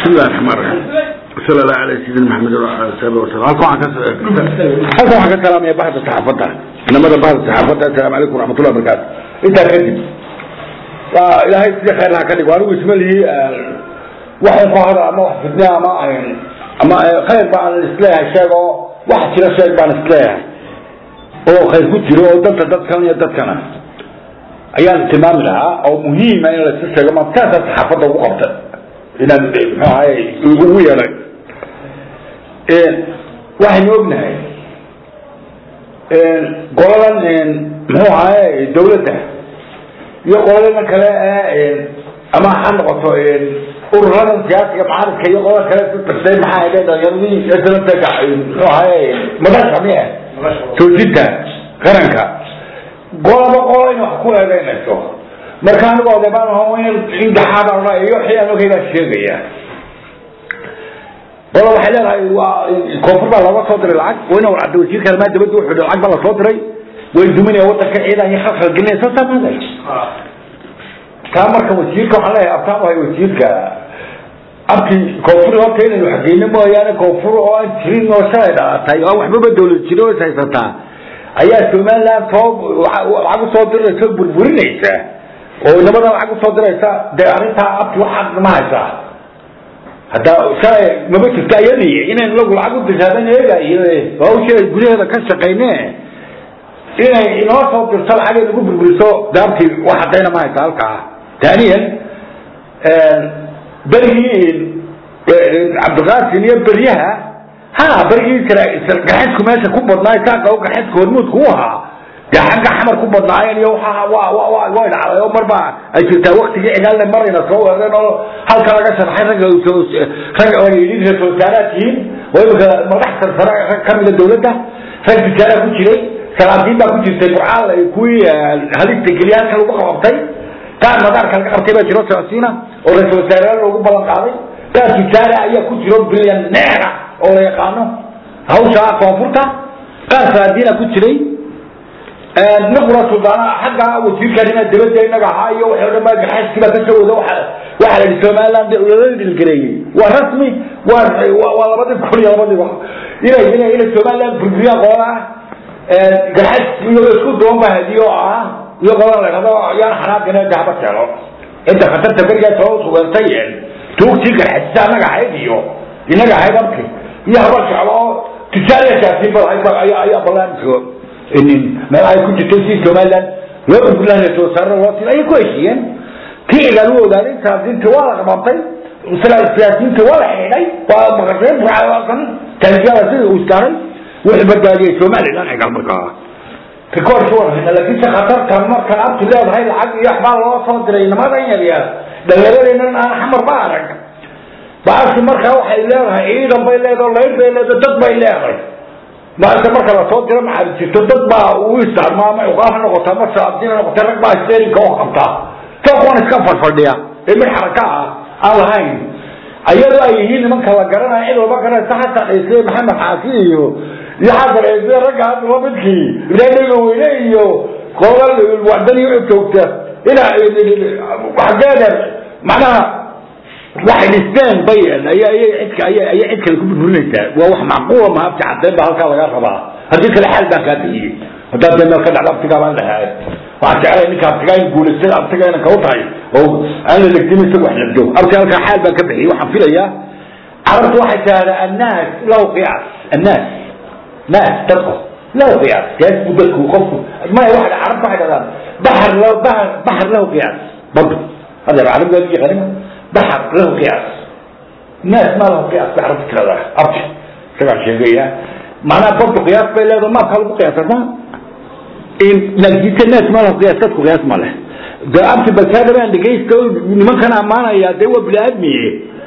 بسم الله الرحمن الرحيم صلى الله على سيدنا محمد وعلى اله وصحبه وسلم halkan waxaan ka halkan waxaan ka salaamaya bahda saxaafadda inamada bahda saxaafadda assalaamu calaykum waraxmatullahi wabarakaatu intaa kadib waa ilaahay sidii khayr laha ka dhigo anigu isma lihi waxay ku hada ama wax fidne ama ama khayr baan isleeyahay sheeg oo wax jira sheeg baan isleeyahay oo khayr ku jiro oo danta dadkan iyo dadkana ayaan tilmaami lahaa oo muhiima in la iska sheego ma saasaa saxaafadda ugu qabta inaan muxuu ahaye ugu yeelay waxaynu ognahay qoladan muxuu ahaye dawladda iyo qolada kale ama ha noqoto ururadan siyaasiga mucaaradka iyo qolada kale tirtay maxaa ahayd dhalinyaradii islaamka muxuu ahaye madasha miya toojinta qaranka qolaba qola in wax ku eedeynayso marka anigu odeebaan aho in indhaxaada odha iyo wixii aan ogay baan sheegaya qola waxay leedahay waa koonfur baa looga soo diray lacag wayna warcadda wasiirka arrimaha dibadda wuxuu yihi lacag baa lasoo diray way duminaya wadanka ciidan iyo khalkhal gelinaya saasaa maaday taa marka wasiirka waxaan leeyahay abtaan wahay wasiirka abti koonfur horta inaynu xageyno mooyaane koonfur oo aan jirin oo shalay dhalatay oo waxbaba dawlad jiro is haysataa ayaa somaliland soo lacag usoo diraysa burburinaysa oo inamadan lacag usoo diraysa dee arrintaa abti waxaad ma haysaa hadda shalay maba jirta iyadii inaynu lagu lacag u dirsadan eegayo hawsha gudaheeda ka shaqayne inay inoo soo dirto lacag ay nagu burburiso de abti wax haddayna ma haysa halkaa taaniyan berigii cabdiqaasim iyo beryaha ha berigii gaxeedku meesha ku badnaay saaqa gaxeedka hormuudku u ahaa dee xagga xamar ku badnaayeen iyo way dhacday oo marba ay jirtaa waktigii cigaalna marayna soo weereen oo halka laga sharxay ragga rag oo yidhi ra-isul wasaaraad tihiin oo imika madax sarsare rag kamida dawladda rag bisaaraa ku jiray salaadiin baa ku jirtay burcaal kuwii halista geliyaalka lagu qabtay qaar madaarka laga qabtay baa jiro socodsiina oo ra-isul wasaarayaal loogu ballan qaaday qaar bisaare ayaa ku jiro bilyan neera oo la yaqaano hawsha koonfurta qaar salaadiina ku jiray niqura suldaana xagga wasiirka arrimaha dibadda inaga ahaa iyo waxay dhan baa gaxayskii baa kasoo wada waxa waxaa la yidhi somaliland lala dhilgareeyey waa rasmi waa waa labadii kun iyo labadii inay inay inay somaliland burburiyaan qolada gaxays iyo isku duwan baa hadiyo ah iyo qolada la dhahdo yaan xanaaqina dahaba keeno inta khatarta berigaa soo sugantay tuugtii gaxaysa anaga ahayd iyo inaga ahayd abki iyo habar jeclo oo tijaariyasaasiin bal ayaa ayaa ballaanka inin meel ay ku jirtay si somaliland loo burbulaan soo saaro loo tii ayay ku heshiiyeen kii igaal u ogaaday saasiinta waa la qabantay siyaasiyiinta waa la xidhay waa maqasheen burcaasan taalisyada sida uu istaaray wuxuu badbaadiyey somaliland igaal markaa rikoorka warhayna laakiinse khatartan markan abti leedahay lacag iyo waxbaa loo soo diray nimadan yaryar dhalinyaradeenan aan xamar ba arag baasi markaa waxay leedahay ciidan bay leedahay layr bay leedahay dad bay leedahay maarta marka lasoo diro maxaa jirto dad baa u isticmaama uqaal ha noqota ama saabdin ha noqota rag baa steerinka oo qabta sookuwan iska fadfadhiya ee mid xaraka ah aan lahayn ayadoo ay yihiin nimanka la garanaya cid walba garanaysa xasan ciise maxamed xaasi iyo iyo xasan ciise ragga hadda lamidkii ibraahimiga weyne iyo qolal wadani u joogta ina xageeda macnaha waxay dhisteen bay ayay cidka ayay cid kale ku burburinaysaa waa wax macquula ma abti cadeen baa halkaa laga rabaa haddii kale xaal baan kaa bixiyey haddaad dee meel ka dhacda abtigaa baan dhahay waxaan jeclay ninka abtigaa in guulaystada abtiga inan kau tahay oo aan la legdin isaga wax legdo abti halkaa xaal baan ka bixiyey waxaan filayaa carabtu waxay tahdaa annaas lahu qiyaas annaas naas dadku lahu qiyaas qiyaas buu dadku qofku maya waxa carabtu waxay dhahdaan baxar lahu bahar baxar lahu qiyaas badu hada carabtu waa yaqaanima baxar lahu qiyaas naas ma lahu qiyaas bay carabtu tiradaa abti isagaa sheegaya macnaha badu qiyaas bay leedahay maabka lagu qiyaasa ma laakiinse naas ma lahu qiyaas dadku qiyaas ma leh de abti balkaada baan dhegaysta nimankan ammaanaya dee waa bini-aadmiye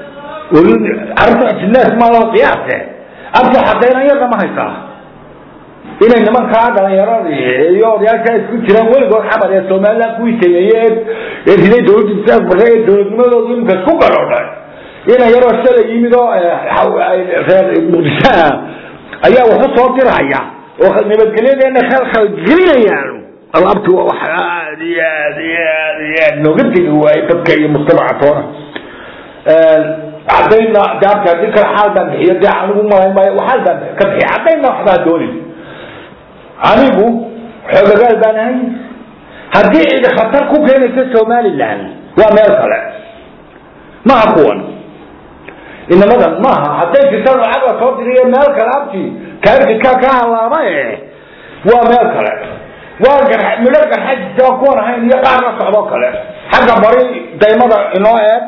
carabtu naas ma lahu qiyaase abti xadaynan yarna ma haysaa inay nimankaa dhalinyaradii iyo odayaasha isku jiraan weligood xamar ee somaliland kuwii sameeyey ee riday dawladda saas bare ee dawladnimadooda imika isku garoodhay ina yaroo shalay yimid oo reer muqdishoa ayaa waxu soo diraya oo nabadgelyadeena khalkhal gelinayaan alabti waa wax aad iyo aad iyo aad iyo aad nooga degi waaye dadka iyo mujtamaca toona cadayna daabka hadii kale xaal baan bixiyo dee anigu malayn maayo xaal baan ka bixiya cadayna waxbaa doonin anigu xoogagaal baan ahay haddii cidi khatar ku keenaysa somaliland waa meel kale maha kuwan inamadan maaha hadday jirtaan lacag la soo diriyo meel kale abti kaarkikaa ka halaaba e waa meel kale waa gar midho garxajisa kuwan ahayn iyo qaar la socdo kale xagga bari daymada inoo eeg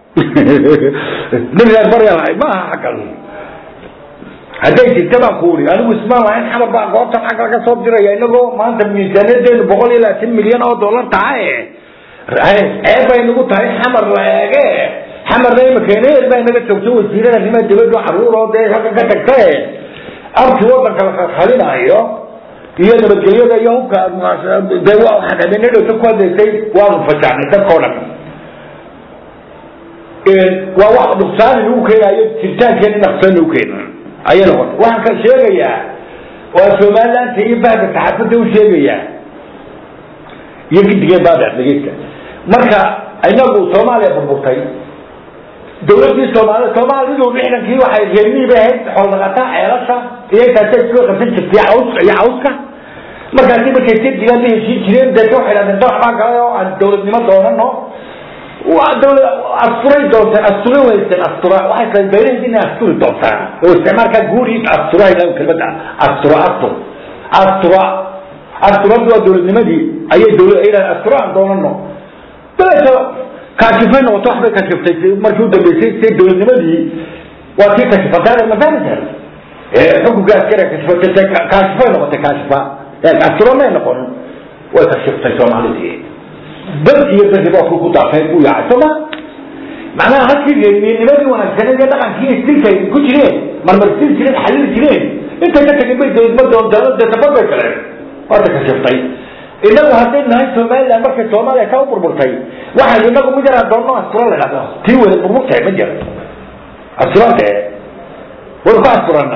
nin reer barya lahay maaha xaggan hadday jirta baan ku uri anigu ismaan lahayn xamar baa goobtan xag laga soo diraya inagoo maanta miisaaniyadeenu boqol iyo labaatan milyan oo dollar tahay ceeb bay nagu tahay xamar la eege xamarna imika neel baa naga joogto wasiirada arrimaha dibadda caruur oo dee halka ka tagta abti wadanka la khalkhalinayo iyo nabadgelyada iyo hubka dee waxaan habeenadhowta ku hadlaysay waanu fajaxnay dadkao dhan waa wax nuqsaani nagu keenayo jiritaankeena naqsaan nagu keena ayay noqotay waxaan ka sheegayaa waa somalilaanta iyo bahda saxaafadda u sheegayaa iyo gidigeen baada dhegeysta marka inagu soomaaliya burburtay dawladii soomaali soomaalidu lixdankii waxay reermihii bay ahayd xoolnaqataa ceelasha iyo intaasay isku qabsan jirtay cawska iyo cawska markaasi markay sedigaa la heshiin jireen deeta waxay dhahdeen dalax baa galay oo aan dawladnimo doonano waa dawlad asturay doonteen astura weysen astura waxay tahay beeraheed inay asturi doontaan oo isticmaalkaa guuri astura ilaa kelmada astura astur astura asturadu waa dawladnimadii ayay dawlad ay dhahdeen astura aan doonano dabeeta kaashifay noqoto waxbay kashiftay markii u dambeysay say dawladnimadii waa tii kashifataa mafahamta xukunka askari kashifatay kaashifay noqotay kaashifa asturo may noqon way kashiftay soomaalidii dad iyo dadba ku daafay ku yaacay sooma macnaha halkii reermiyanimadii wanaagsaneed ee dhaqankii istilkay ku jireen marmarsiin jireen xalili jireen intay ka tagin bay dawladnimada bay galeen waata kashiftay inagu hadday nahay somaliland markay soomaaliya ka u burburtay waxay inagu mid yaraan doonno astura la dhahdo tii wada burburtahay ma jira asturante way ku asturana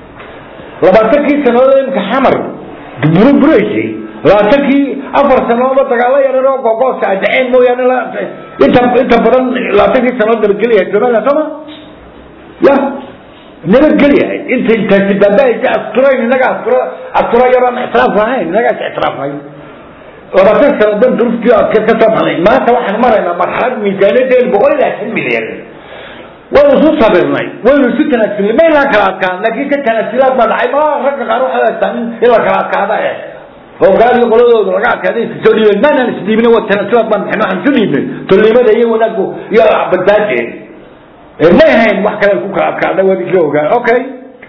labaatankii sanadood imika xamar burburaysa labaatankii afar sanadoodba dagaalo yaran oo gogooska adaceen mooyaane inta inta badan labaatankii sanadood nabadgelyahay somaliland sooma ya nabadgelyahay inta intaasi baabahaysa asturayn inaga astura astura yaraan ictiraaf lahayn inagaas ictiraafay labaatan sano dan duruuftii adka ka soo baxnay maanta waxaan maraynaa marxalad miisaaniyadeenu boqol iyo labaatan milyan waynu isu sabirnay waynu isu tanaasulnay maynaan kala adkaan laakiin ka tanaasulaad baa dhacay ma ragga qaar waxay haystaan in la kala adkaada eh oo gaaliyo qoladooda laga adkaaday iska soo dhiibeen maanaan isdhiibin waa tanaasulaad baan bixin waxaan isu dhiibnay tolnimada iyo wanaagu iyo badbaadeen may ahayn wax kale ku kala adkaada waa isla ogaa okay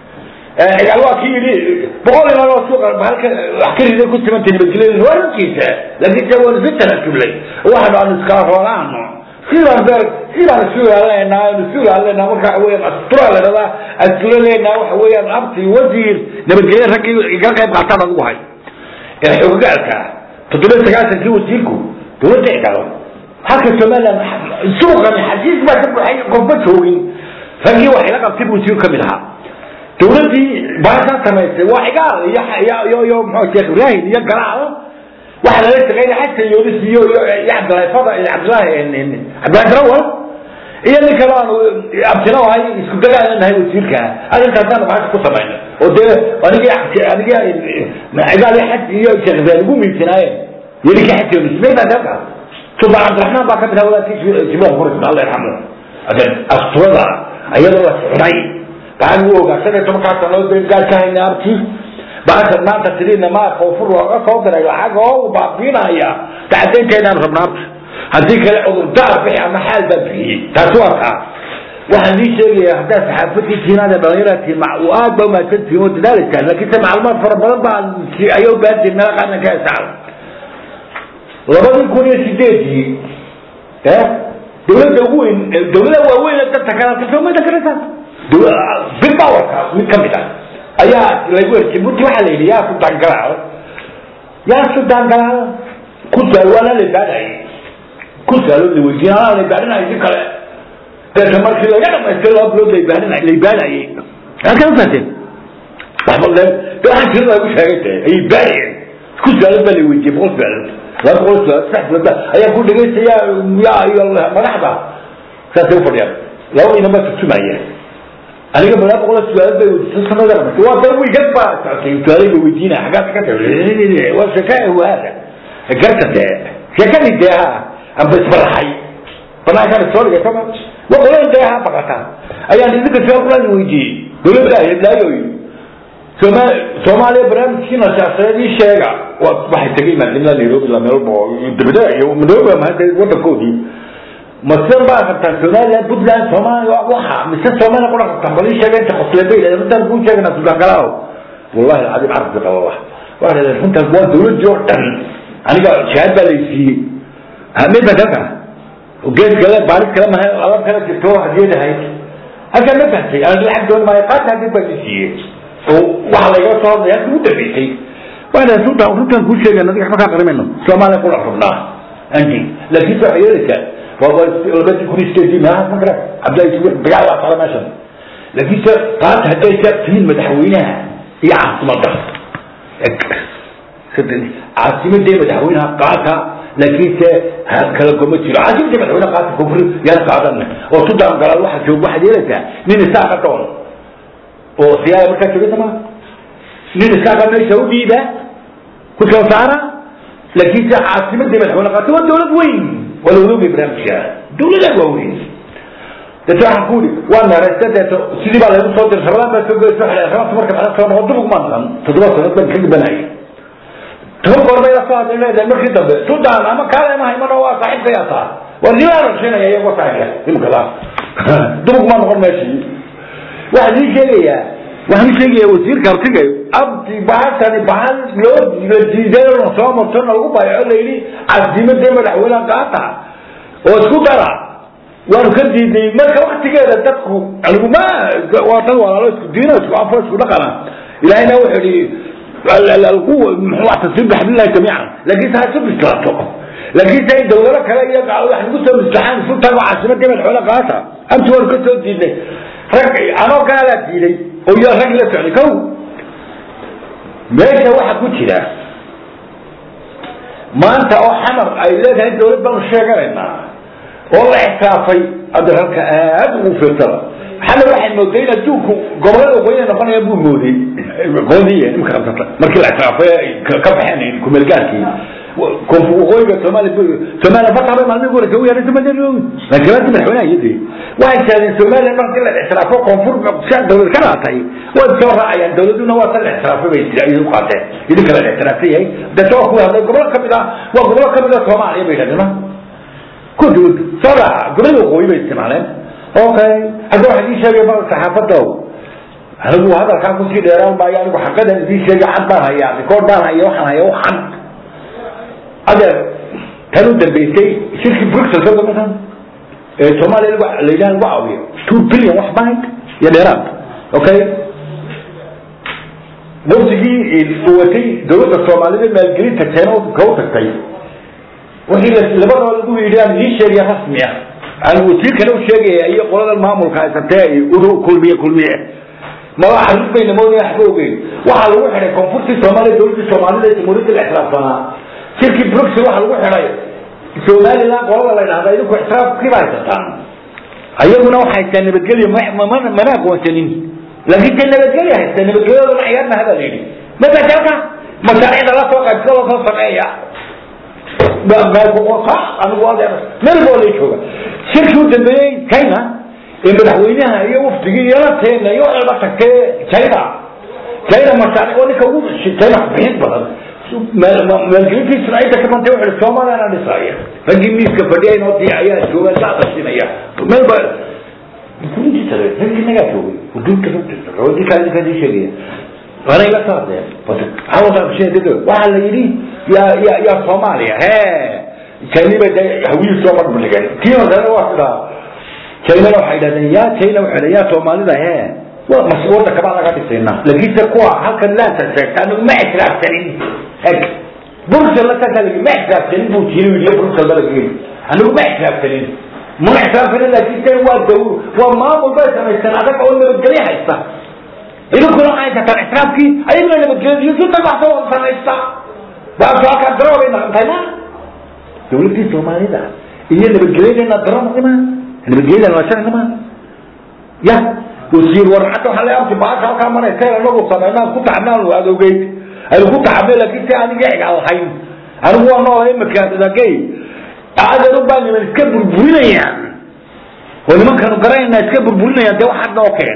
cigaal waa kii yidhi boqol ilaa suuqa halka wax ka riday ku simantay nabadgelyada waa runtiisa laakiin se waan isu tanaasulnay waxaanu aanu iskala roolaano sidaan beer sidaan isu ilaalinaa aanu isu ilaalinaa marka waxa weeyaan astura la dhadaa astura leenaa waxa weeyaan abti wasiir nabadgelya raggii igala qayb qaataan adigu hay ee xoogagaalka toddoba sagaashankii wasiirku dawladda cigaalo halka somaliland suuqani xasiis baa ka buxay qofba joogin raggii waxay la qabtay wasiir ka mid ahaa dawladdii baashaa samaysay waa cigaal iyo iyo iyo muxuu sheekh ibraahim iyo galaal waxa lala shaqeynaya xasan yoonis iyo iyo cabdillahi fada iyo cabdillahi cabdillahi darawal iyo nin kale aanu abtino ahay isku dagaalan nahay wasiirka arrintaasaan baasha ku samayna oo dee anigii anigii cigaal iyo xaj iyo sheekh ibraahim ugu miisanaayeen iyo ninkii xasan yoonis meydaan halkaas sultaan cabdiraxmaan baa ka mid ahaa wadaadkii jibril quris allah yarxamu asturada ayadoo la xidhay waxaan u ogaa shan iyo tobankaa sanood bay gaar ka hayna abti baashan maanta tiriina maa koonfur looga soo diray lacag oo u baabiinaya tacadaynteedaan rabna abti haddii kale cudurdaar bixi ama xaal baa bixiyey taasi waa taa waxaan ii sheegaya haddaa saxaafadii tiinaada dhalinyarati aad ba umahadsan tihiin oo dadaalaysaan laakiinse macluumaad fara badan baan ayaa u baahan tihin meela qaarna ka hesaal labadii kun iyo sideedii dawladda ugu weyn dawlada waaweyn dadka kale kasoomayda karaysaa big powerka mid ka mid ah ayaa lagu er jibuuti waxaa la yidhi yaa sudaan galaal yaa sudaan galaal ku saal waana la baadhayay ku saalood la weydiin anaa la baadhinayay si kale deeta markii laga dhamaystay laba bilood la baadhinay la baadhayay halkaa ufahateen waxba de waxaan tirada lagu sheegay de ayay baadhayeen ku saalood baa la weydiiyey boqol saalood laba boqol saalood saddex bilood ayaa ku dhegaystaya yaa iyo madaxda saasay ufadhiyaan laba inan baa turjumaya aniga malaa boqol su-aal bay weydiisan sanada qabatay waa dan wiigad baa socotay su-aalay ba weydiina xaggaas ka tahay waa sheeka waada garta dee sheekadii dee ha amba isbaraxay banaankaan soo dhigay sama wa qolada dee ha baqata ayaan idinka su-aal kulaan weydiiyey dowladda heblaayoy sooma soomaaliya barnaamijkiina siyaasadeed ii sheega wa waxay tegay maadimada nairobi la meelbo dabada iyo nairobi mahada wadankoodii masidan baa rabtaan somaliland puntland soomaaliya waxa mise soomaaliya qura rabtaan bal ii sheega inta qosle bay yidhahdeen runtaan kuu sheegana sudan galaaw wallahi alcadiim carabki qaba wax waxay yidhahdeen runtaas waa dowladii oo dhan aniga shahaad baa laysiiyey midda kaka geed kale baaris kale maha alab kale jirto hadiyad ahayd halkan ma fahtay aan lacag doon maayo qaata hadid baa lisiiyey oo waxa layga soo hadlaya halkii u dambeysay waana runtaan runtaan kuu sheegay adiga waxba kaa qarimayno soomaaliya kula rabnaa anji laakiin waxay yeelaysaa labadii kun iyo sideedii maaha ma kara cabdillahi subuux dagaal baa sala meeshan laakiin se qaata hadday sa tihiin madaxweynaha iyo caasimadda caasimadee madaxweynaha qaata laakiin se kala goma jiro caasimadee madaxweynaha qaata kufri yana qaadana oo sudan galaal waxa joog waxaad yeelaysaa nin isaaqa doon oo siyaaya markaa jooga sama nin isaaqa meesha u dhiiba ku soo saara laakiin se caasimadee madaxweyne qaata waa dowlad weyn waa lawadaogay barnaamijka dowladaa waa weyn deeto waxaan ku uri waa meeraysta deeto sidii baa laygu soo diray rabadaan baa soo goy soo xidhay rabadka marka maxaa soo noqo dubug maan dhan toddoba sanad baan ka dhibanayay toban goor bay la soo hadlay leedahay markii dambe sudan ama kaale ma haymano waa saaxiibka yaa taa waa nimaa rashinaya iyagoo saaxiibka imkada dubug maa noqon meeshii waxaan ii sheegayaa waxaan ii sheegayaa wasiirka artigay abdi bahatani bahal loo la diiday soo martona lagu bayaco layidhi casimadee madaxweyneha qaata oo isku dara waanu ka diiday marka waktigeeda dadku anigu ma waa dad walaalo isku diino isku afo isku dhaqana ilahayna wuxuu yihi muxuu tasir bixablillahi jamiican laakiin se ha isu bislaato laakiin se in dawlado kale iyo gaalo wax nagu soo mislaxaan isu tago caasimadii madaxweyne qaata amti waanu ka soo diidnay rag anoo gaalaa diiday oo iyo rag la socday kow meesha waxa ku jira maanta oo xamar ay leedahay dawlad baanu sheeganaynaa oo la ixtiraafay hadda halka aad ugu fiirsada xamar waxay mooday in adduunku gobolada waqooyi noqonaya buu mooday qoodiye imka qabsata markii la ixtiraafay ka baxeen kumeelgaarkii koonfur waqooyiga soomaaliya soomaaliya fataba maalmihi horeysa u yaray somaaliya laakiin madaxweynaha iyadii waxay sheegeen soomaaliya markii la ixtiraafo koonfur dawlad ka dhaatay way soo raacayaan dawladuna waa tan la ixtiraafay bay idu qaateen idinka la ixtiraafsan yahay dadka waa ku hadlay gobolo kamid ah waa gobolo kamid ah soomaaliya bay yidhahdeen kudud soo raaca gobolada waqooyi bay isticmaaleen okay hadda waxaan idin sheegay ma saxaafadow anigu hadalkaa kusii dheeraan maayo anigu xaqadan idin sheegay cad baan hayaa rikood baan haya waxaan haya waxan adeer tan u dambeysay shirkii bruxelles ka gamasan ee soomaaliya la yidhaha lagu caawiyo two billion wax bank iyo dheeraad okay wafdigii uu watay dawladda soomaalida maalgelinta keena ka u tagtay wixii labadaba lagu yidhi aan idiin sheegaya rasmi ah aan wasiirkana u sheegaya iyo qolada maamulka haysatee udu kulmiye kulmiye maba xarus bay namoodaya waxba ogeyn waxaa lagu xidhay koonfurtii soomaaliya dawladdii soomaalida ee jamhuuriyadda la ixtiraafsanaa shirkii bruxel waxaa lagu xidhay somaliland qolada la yidhahda idinku ixtiraafkii ba haysataan ayaguna waxa haystaa nabadgelyo mana aqoonsanin laakiin dee nabadgelyo haysta nabadgelyadooda ciyaar maha baa la yidhi masajalka mashaariicda la soo qaybsada loo soo sameeya anigu adeer meel boo lay jooga shirkii u dambeeyey china ee madaxweynaha iyo wafdigii iyo lateena iyo waxay la tagtee china china mashaaric waa ninka ugu china bixin badan maalgelintiisuna inta ka bantay wuxuu soomaaliyana dhisaya raggii miiska fadhiya inoo diya ayaa jooga la aqasinaya meel ba raggii nagaa joogay uduunka wadinkaadinkaadii sheegaya waana ila soo hadleen waxaa la yidhi ya ya ya soomaaliya he china bay de hawiyii soo marmaligen tii horena waa sidaa chinana waxay dhahdeen ya china waxay ya soomaalida he wadanka baan laga dhisayna laakiinse kuwa halkan laanta sheegta anigu ma ixtiraafsanin eg bruxel lasaasa lagi ma ixtiraafsanin buu jiri yidhi bruxel ba lagi anigu ma ixtiraafsanin ma ixtiraafsanin laakiinse waa daw waa maamul bay samaysteen adag oo nabadgelyo haysta idinkuna waxay haysataan ixtiraafkii ayaguna nabadgelyadiyo si tabaxsoo samaysta waakaa daro bay naqantay ma dawladdii soomaalida iyo nabadgelyadeenna daro noqima nabadgelyadeen waa sharci ma ya wasiir warcadda waxaa la abti baasha halkaa maraysa anagu sameynaan ku tacabnaan waad ogeyd aynu ku tacabnay laakiin si aniga egaa lahayn anigu waa noola imika dagay adeeru baa niman iska burburinayaan oo nimankanu garanayna iska burburinayaan dee waxaad noo keen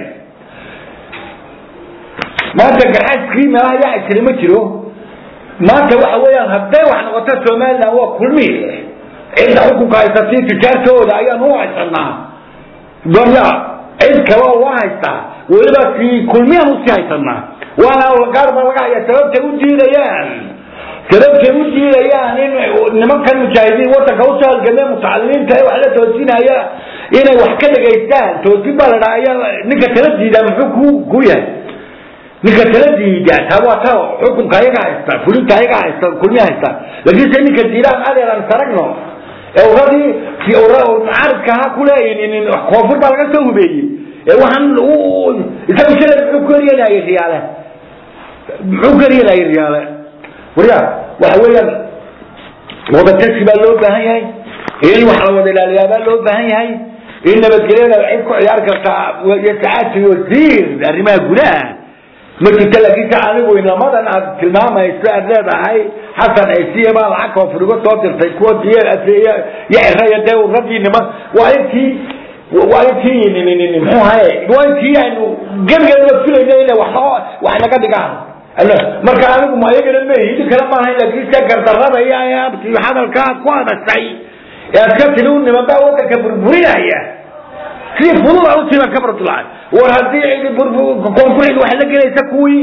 maanta garxaaskii meelaha yaa isri ma jiro maanta waxa weeyaan hadday wax noqoto somaliland waa kulmi cidda xukunka haysatay tijaartooda ayaan u haysanaa gonya cid kale oo waa haystaa weliba kii kulmiyaan usii haysanaa waana gaar baa laga haya sababtay u diidayaan sababtay u diidayaan in nimankan mujaahidiin wadanka usoo halgamee mutacalimiinta wax la toosinaya inay wax ka dhegaystaan toosin baa la dhaha ayaa ninka tala diidaa muxuu ku ku yahay ninka tala diida taa waa ta xukunka ayaga haysta fulinta ayaga haysta kulmi haysta laakiin se ninka diidaan adeeran saragno ee uradii mucaaridka ha kuleeyin koonfur baa laga soo hubeeyey ee waxaan isaga shalay muxuu ku eryanayay riyaale muxuu ku eryanayay riyaale warya waxa weeyaan wadatashi baa loo baahan yahay in wax la wada ilaaliyaa baa loo baahan yahay in nabadgelyada cid ku ciyaar kartaa sacaadki wasiir arrimaha gudaha ma jirta laakiin se anigu inamadan aad tilmaamayso aad leedahay xasan aysiye baa lacag koonfurigo soo dirtay kuwa diy iyo ciraya dee uradii niman waa intii waa intii muxuu ahaye waa intii aynu gebigeedaba filayna inay wax noo wax naga dhigaan marka anigu ma ayagana mehi idin kale maahayn laakiin se gardarada iyo abti hadalka aad ku hadashay ee aad ka tiri u niman baa wadanka burburinaya si fudud aan utiiban ka bardulacay war haddii koonfurcid waxay la gelaysa kuwii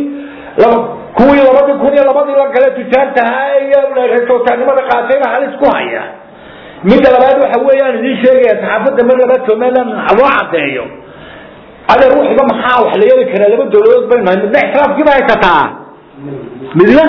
kuwii labadii kun iyo labadii la gale tujaartahaa iyo reesootaanimada qaatayba halis ku haya midda labaad waxa weeyaan idiin sheegaya saxaafadda mar labaad somaliland loo cadeeyo adeer wuxiba maxaa wax la yeeli karaa laba dawladood baynu nahay midna ixtiraafkiiba haysataa midna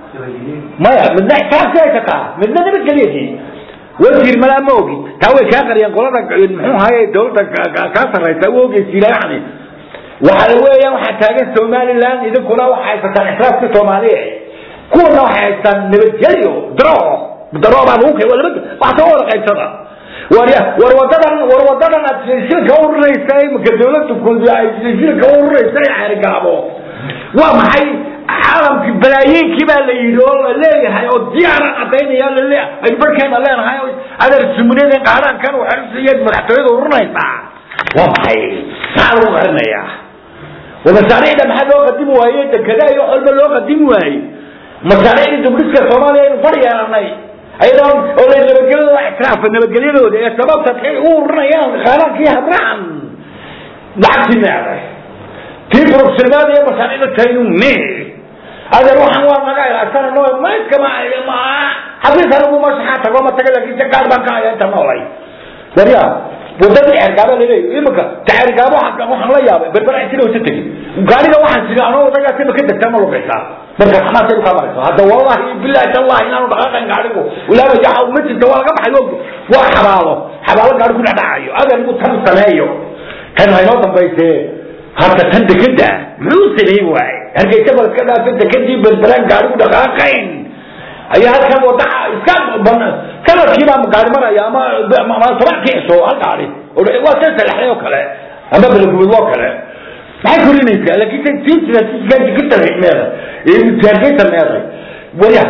maya midna ixtiraafkii haysataa midna nabadgelyadii wasiir malaa ma ogi taa way kaa qariyeen qolada muxuu ahaye dawladda kaa sarraysa u ogeysiila yani waxa weeyaan waxaa taagan somaliland idinkuna waxay haysataan ixtiraafka soomaaliya kuwana waxay haystaan nabadgelyo daro daro baa lagu kay laba wax soo wada qaybsada war war wadadan war wadadan aad shilka ururaysa imika dawladda kulbi ay shilka ururaysa xeerigaabo waa maxay caalamki balaayiinkii baa la yidhi oo la leeyahay oo diyaaran cadaynaya lale aynu barkeena leenahay adeer sumuniyada qaaraankan waxaiyad madaxtooyada ururinaysaa waa maxay maxaa lagu qarinayaa masaariicda maxaa loo qadimi waaye dekedaa iyo wax walba loo qadimi waaye masaariicda dubdhiska soomaaliya aynu far yeelanay ayadoo oo la nabadgelyadooda ictiraafa nabadgelyadooda ee sababta kay u ururinayaan qaaraankii hadraan lacagtii meeday tii profesionaalada iyo masaariicda taynu me adeer waxaan waa naga ilaashana no mayskama xafiis anigu mashaxaa tago ma taga laakiin se gaar baan ka haya inta noolay warya wadada ceergaaba laleeyahy imika ceergaabo waxaan la yaabay berbera sida wasa tegin gaariga waxaan siri anoo wadagaas ima ka degtaa ma lugaysaa marka xamaas ay ka marayso hadda wallahi billahi tallahi inaanu dhaqaaqayn gaarigu ilaaba jaxa ma jirta waa laga baxay waa xabaalo xabaalo gaari ku dhacdhacayo adeer igu tan sameeyo tan haynoo dambaysee hadda tan dekeda muxuu sameey waay hargeysa bal iska dhaafay dekadii berberaan gaarigu dhaqaaqayn ayaa halkan wadaca iska sanadkii baa gaari maraya ama ama tobankii cisho hal gaari waa san salaxday oo kale ama balagubad oo kale maxay korinaysaa laakiin tiisikita meeday hargeysa meeday waya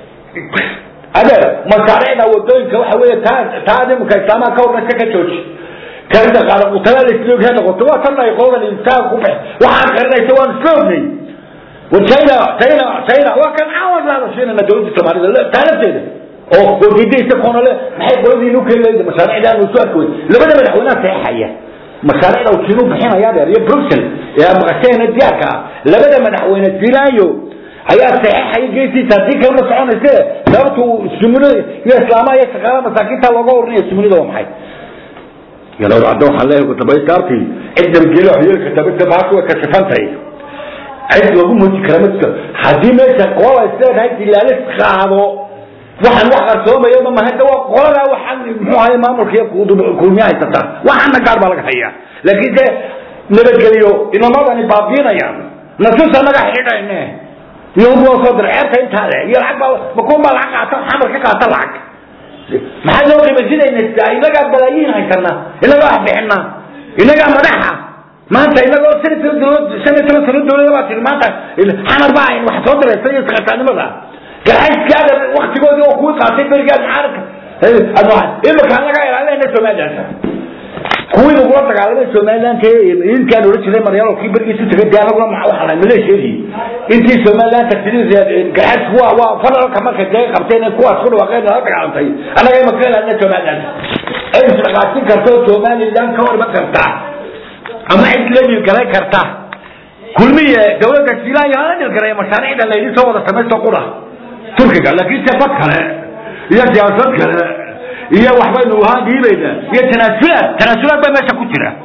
adeer masaariicda wadooyinka waxa weeye taa taa imika islaamaha ka hormaysa ka jooji karida qaada utala la isla ogyahay noqoto waa tan ay qoladan intaan ku bax waxaan qarinaysa waan isla ognay وشينا شينا شينا وكان عاود لا شينا دولة الصومالية لا تعرفتها oo oo diidaysa koona le maxay qoladii inuu keen leeyahay mashaariicda aanu soo arkay labada madaxweynaha saxiixaya mashaariicda uu kiinu bixinaya dheer iyo Brussels ee maqasheena diyaarka labada madaxweyne Silaayo ayaa saxiixaya geesiisa hadii kale ma soconaysa sababtu sumuna iyo islaamaha iyo shaqaalaha masaakiinta looga urinayo sumunida waa maxay yalo caddo waxaan leeyahay ku tabaystaartii cidda geelo xiyirka tabta baa ku ka safantay cid lagu muuji kara ma jirto haddii meesha qola isleedahay dilaalis qaado waxaan wax qarsoomaya ma mahada waa qoladaa waxaan muxuu ahay maamulka iyo kulmiya haysataa waxaana gaar baa laga hayaa laakiin se nabadgeliyo inamadani baabiinayaan nasuusa naga xidhayne yahuud waa soo diray ceebta intaa le iyo lacag baa makuun baa lacag qaata xamar ka qaata lacag maxaa loo qiimaysinayna inagaa balaayiin haysana inagaa wax bixina inagaa madaxa maanta inagoo shan iyo toban shan iyo toban sano dawlada baa tiri maanta xamar baa ayn wax soo diraysa iyo sakataanimada garxayskaaga waktigoodii oo kuwii qaatay berigaad mucaaradka imika laga ilaalinayna somaliland kuwii lagula dagaalamay somaliland inkaan ohan jiray maryaalo kii berigiisu tagay dee anaguna waxaa lahay maleesheedii intii somaliland tagtidii garxaysku waa waa federalka markay dee qabteen kuwaas ku dhawaaqeen nala dagaalantay annaga imaka ilaalina somaliland ay isdhaqaasin karto somaliland ka horma karta ama cid la dhilgalay karta kulmiye dawladda shiilaanya la dhilgalay mashaariicda laydi soo wada samaysto qura turkiga laakiin se bad kale iyo siyaasad kale iyo waxbaynu ahaan dhiibayna iyo tanaasulaad tanaasulaad baa meesha ku jira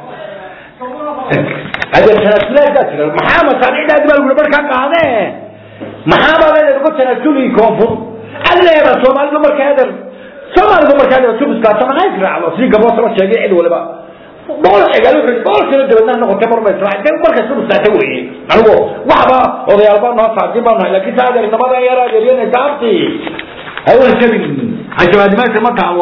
ade tanaasulaad baa jira maxaa mashaariicdaadi baa lagula markaa qaadee maxaa baa leedahay uga tanaasuli koonfur alleeda soomaalidu markaa ader soomaalidu markaa ader tubiskaasa maxaa israacdo sidii gabdhood la sheegay cid waliba boqol xigal wuxuu boqol sano dabadna noqotay mar bay israacay dee markaas tubiskaata weeye anigu waxba odayaal baa noo saacdin baa nahay laakiin saa adeer namadan yar adeeryanaysa abtii hawl jabin hajabaadimaasha ma taalo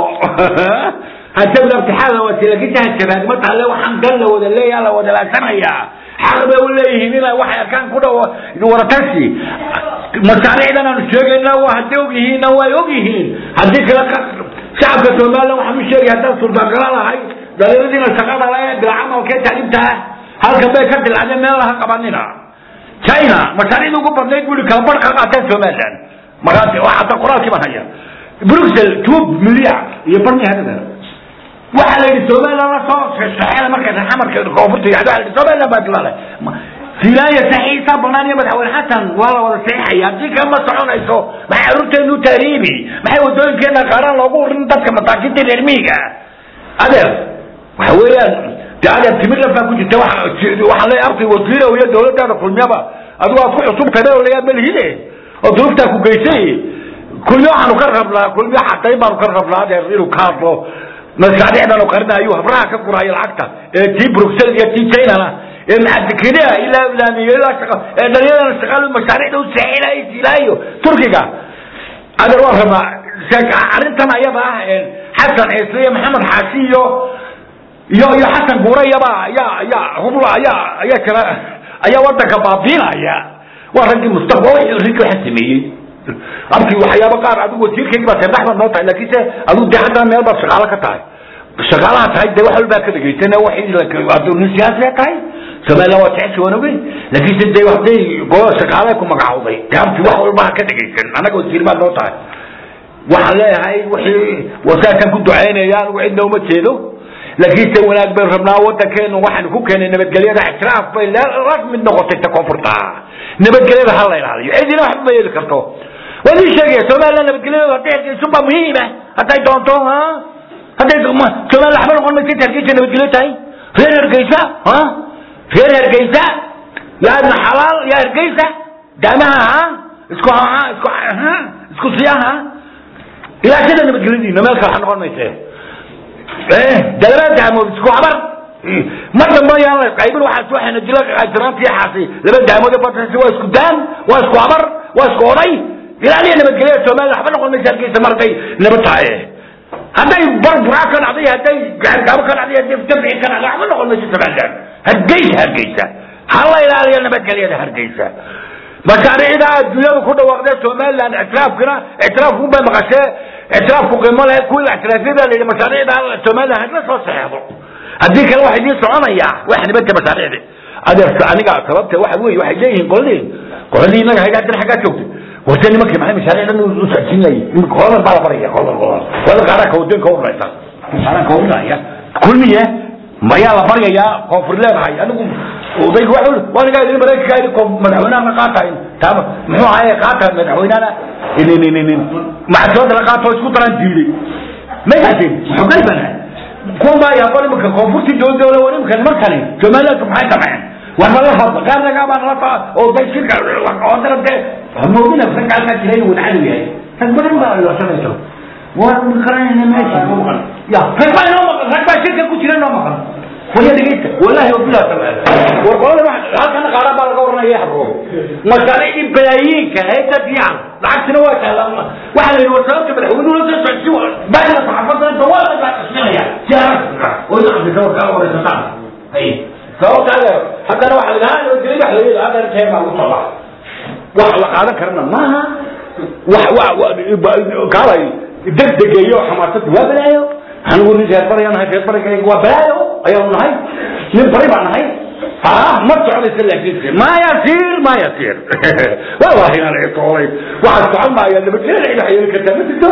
hajabin abtixaada waati laakiin ta hajabaadi ma taale waxaan gal la wada leeyaa la wada laagsanaya xaq bay u leeyihiin inay waxay arkaan ku dhawo waratasi masaariicdan aanu sheegayna waa hadday og yihiinna way og yihiin haddii kale shacabka somaliland waxaan u sheegay haddaan suurtagala lahay dhalinyaradiina shaqada le bilcamalkee tacliimtaa halkan bay ka dilacdeen meel laha qabanina china mashaariicda ugu badnayd buli kala bar ka qaateen somaliland markaas hadda qoraalkii baan haya bruxel two milyan iyo barmihadada waxaa la yidhi somaliland la soo saxeeda markay xamarka koonfurta yacdo waxa la yidhi somaliland baa dilaalay filaaya saxiisa banaan iyo madaxweyne xasan waa la wada saxiixaya haddii kama soconayso maxay carruurteenu taariibi maxay wadooyinkeena qaaraan loogu urin dadka masaakiinta reer miyiga adeer waxa weeyaan de adeer timir lafaa ku jirta waxaa leeyahay arday wasiirow iyo dawladdaada kulmiyaba adigu aad ku cusubtay olayaa malihide oo duruuftaa ku geysay kulmiyo waxaanu ka rabnaa kulmiyo xaqayn baanu ka rabnaa adeer inuu ka hadlo masaariicdan u qarinayo habraha ka guraayo lacagta ee tii bruxelles iyo tii chinana ee macadikiniya ilaa ilaamiyo ilaa shaqa ee dhalinyarana shaqaal mashaariicda u saxiilaayo silaayo turkiga adeer waan rabnaa arrintan ayada ah xasan ciise iyo maxamed xaashi iyo iyo iyo xasan guurayaba ayaa ayaa hubla ayaa ayaa kala ayaa wadanka baabiinaya waa raggii mustaqbal raggii waxa sameeyey abkii waxyaabo qaar adigu wasiirkaygii baa seedax baad noo tahay laakiin se adigu dee haddana meel baad shaqaalo ka tahay shaqaalaha tahay dee wax walbaa ka dhegaysan waxay nin siyaasiya tahay somaliland waa jecesha waan ogeyn laakiin se dee hadday golo shaqaale ku magacowday dee abkii wax walba ha ka dhegaysan annaga wasiir baad noo tahay waxaan leeyahay wixii wasaasaan ku ducaynaya anigu cidna uma jeedo laakiin se wanaag bayn rabnaa wadankeenu waxaanu ku keenay nabadgelyada ictiraaf bay rasmi noqotay ta koonfurta nabadgelyada ha la ilaaliyo cidina waxba ma yeeli karto waan ii sheegaya somaliland nabadgelyada hadday hargeyso baa muhiima hadday doonto ha hadday somaliland waxba noqon maysa hargeysa nabadgelyo tahay reer hargeysa ha reer hargeysa yaadna xalaal yaa hargeysa daamaha ha isku ha isku ha isku siyaha ilaashada nabadgelyadiina meel kale ha noqon mayse dalabaa daamood isku habar ma dambe yaan la qaybin waxaas waxayna dila jiraantii xaasi laba daamood ee badasi waa isku daan waa isku habar waa isku oday ilaaliya nabadgelyada somaliland waxba noqon maysa hargeysa mar hadday nabad tahay hadday barburaa ka dhacday hadday gaargaabo ka dhacday hadday dabci ka dhacday waxba noqon maysa somaliland hargeysa hargeysa ha la ilaaliya nabadgelyada hargeysa mashaariicda adduunyadu ku dhawaaqdee somaliland ictiraafkina ictiraafku bay maqashee ictiraafku qiimo leh kuwii la ictiraafyada la yidhi mashaariicda somaliland hadla soo saxeexdo haddii kale waxa idiin soconaya wax nibadka mashaariicdi adeer aniga sababta waxa weeye waxay leeyihiin qoladii qoladii inaga hayda haddana xaggaa joogtay warse nimankii maxay mashaariicdan u socodsiinayay iminka qoladan baa la baraya qolan qolan wada qaaraanka wadanka uraysa qaaraanka urinaya kulmiye mayaa la baryayaa koonfur leedahay anigu odayga wa wanigaa idin maraykanka idin koof madaxweynaha ma qaatayn taama muxuu ahaye qaata madaxweynahana macasooda la qaato isku daraan diiday may haddeen xoogay bana kuwan baa yaaqoon iminka koonfurtii dowladda ole war iminka nimankani somalilandka maxay sameen waxba la hadla qaar nagaa baa nala taa oo day shirka oo dara dee moogina ragaalkaa jira inuu wadacadu yahay rag badan baa ilasanayso waan maqranayna meesha ya rag baa inoo maqan rag baa shirka ku jira inoo maqan waya dhegeysta wallahi wabilah war qolada halkana qaaraan baa laga waranaya habro mashaariicdii balaayiinka hayta fiican lacagtina waa taala waxaa la yidhi war sababta madaxweynuhu la soo socodsi baahida saxaafadda inta waa la qasbinaya si aragta oo ina afrika war kala waraysataan hay sababta haddana waxa la dhahaa nabadgelyo wax la yidhi haddana keen baa lagu tabaa wax la qaadan karana maaha wax wa kaalay degdegeeyo xamaasadu waa balaayo anigu nin reer bari nahay reer barigayga waa balaayo ayaanu nahay nin bari baa nahay ah ma socdaysa laakiinse ma yasiir ma yasiir wallahi inaan itoolay waxaa socon maaya nabadgelyo cid wax yeeli kartaa ma jirto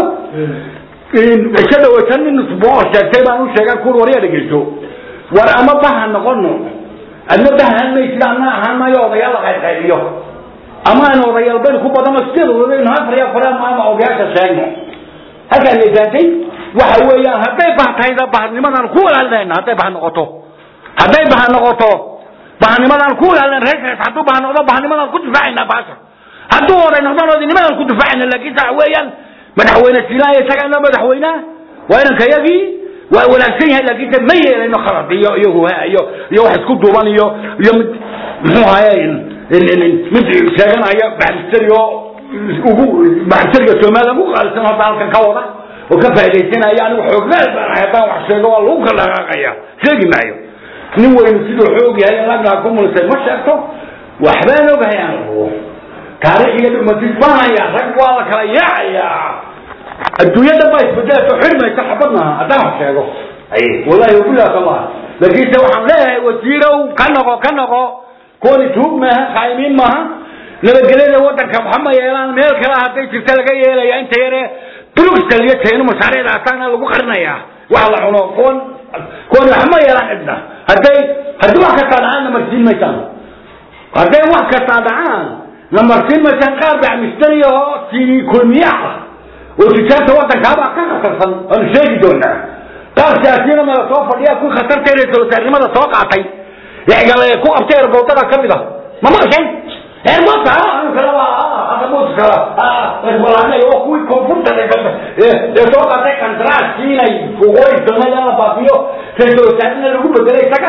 ka dhawaysan nin isboo sheegtay baan u sheegaa kuur waryaa dhegeyso war ama baha noqono adna bahaan maysid ana ahaan maayo odayaal la qaybqaybiyo ama aan odayaal bayl ku badano sideed odayn afariya faraan maama odayaasha sheegno halkaan leesaantay waxa weeyaan hadday bah tahayda bahnimadaan ku walaalinayna hadday bah noqoto hadday bah noqoto bahnimadaan ku walaalin reerkaas hadduu bah noqdo bahnimadaan ku difaacayna baasha hadduu oday noqdon odinimadaan ku difaacayna laakiin waxa weeyaan madaxweyne silaaya isagaana madaxweynaha waa inankayagii waa wanaagsan yahay laakiinse ma yeelayno khalad iyo iyo iyo iyo wax isku duuban iyo iyo mid muxuu ahaye mid sheeganaya baxmisteri oo ugu baxmisteriga soomaaliya ugu qaalisan hadda halkan ka wada oo ka faaidaysanaya anigu xoognaal baan ahay haddaan wax sheego waa lagu kala dhaqaaqaya sheegi maayo nin weynu siduu xoog yahay in lagaa ku mulisay ma sheegto waxbaan ogahay anigu taariikhiga dhumatis baanaya rag waa la kala yaacayaa adduunyada baa isbedelayso xirmaysa xabad maaha haddaan wax sheego wallahi wabilah allah laakiinse waxaan leeyahay wasiirow ka noqo ka noqo kuwani tuug maaha khaayimiin maaha nabadgelyada wadanka waxa ma yeelaan meel kale hadday jirta laga yeelaya inta yare bruxel iyo china mashaariicda asaana lagu qarinayaa wax la cuno kuwan kuwani waxa ma yeelaan cidna hadday haddii wax kastaa dhacaan namarsiin maysaan hadday wax kastaa dhacaan namarsiin maysaan qaar baa misteri oo sii kulmiyaa oo tijaarta wadankaabaa ka khatarsan aanu sheegi doonaa qaar siyaasiyiina mala soo fadhiya ku khatarta ra-isul wasaarnimada soo qaatay yagale ku qabtay erboodada ka mid a ma maqashan erboodka anu kale waa kala resbalaanay oo kuwii koonfurta ee soo qaatay kandaraaskii inay waqooyi soomaliya la baabiyo ra-isul wasaarina lagu bedelay isaga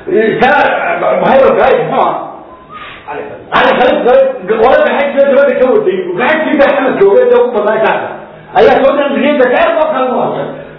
isaga hayrolkaay muxuu ali khalid qole gaxaysiga dabada ka waday gaxaysiga xamad joogay dee ugu badnaa isaga ayaa soo dhan riyada ka erboodka lagu qabtay